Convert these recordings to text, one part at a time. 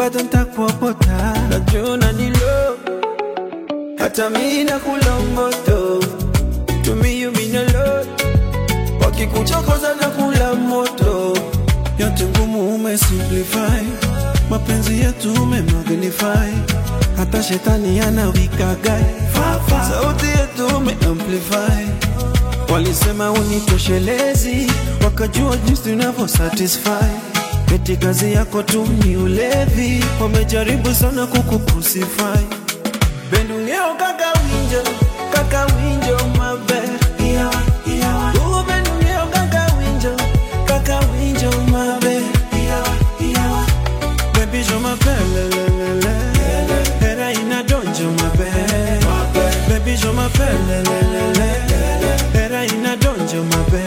bado ntakuokota, najua ni low, hata mi nakula moto, to me you mean a lot, wakikuchokoza na kula moto, yote ngumu umesimplify, mapenzi yetu umemagnify, hata shetani anawikagai, sauti yetu umeamplify Walisema unitoshelezi, wakajua jinsi unavyo satisfy. Eti kazi yako tu ni ulevi, wamejaribu sana kukucrucify. Bendungeo kaka winjo, kaka winjo mabe. Iyawa, iyawa. Ugo bendungeo kaka winjo, kaka winjo mabe. Iyawa, iyawa. Baby show my pele, le, le, le. Hera ina donjo mabe. Baby show my pele, le, le, le. Hera ina donjo mabe.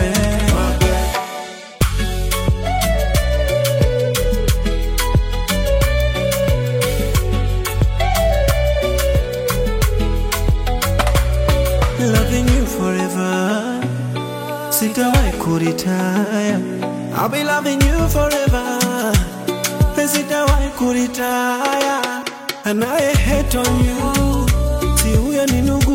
Loving you forever. Sitawahi kuritaya. I'll be loving you forever. Sitawahi kuritaya. Anaye hate on you. Si huyo ni ndugu.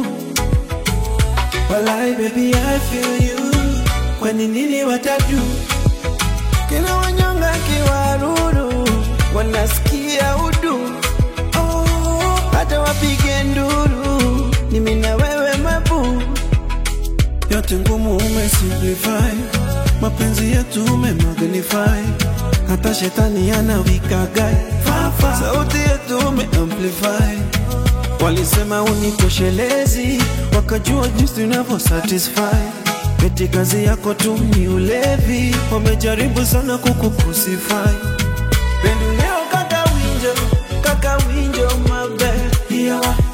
Walai baby I feel you. Kwani nini watatu? Kila wanyonga kiwaruru. Wanasikia udu. Oh, hata wapige nduru. Ni mimi na wewe mabu. Yote ngumu umesimplify, mapenzi yetu umemagnify, hata shetani anawikagai, sauti yetu umeamplify. Walisema unitoshelezi, wakajua jinsi unavyo satisfy. Eti kazi yako tu ni ulevi, wamejaribu sana kukucrucify. Pendu leo kaka winjo, kaka winjo mabe, iyawa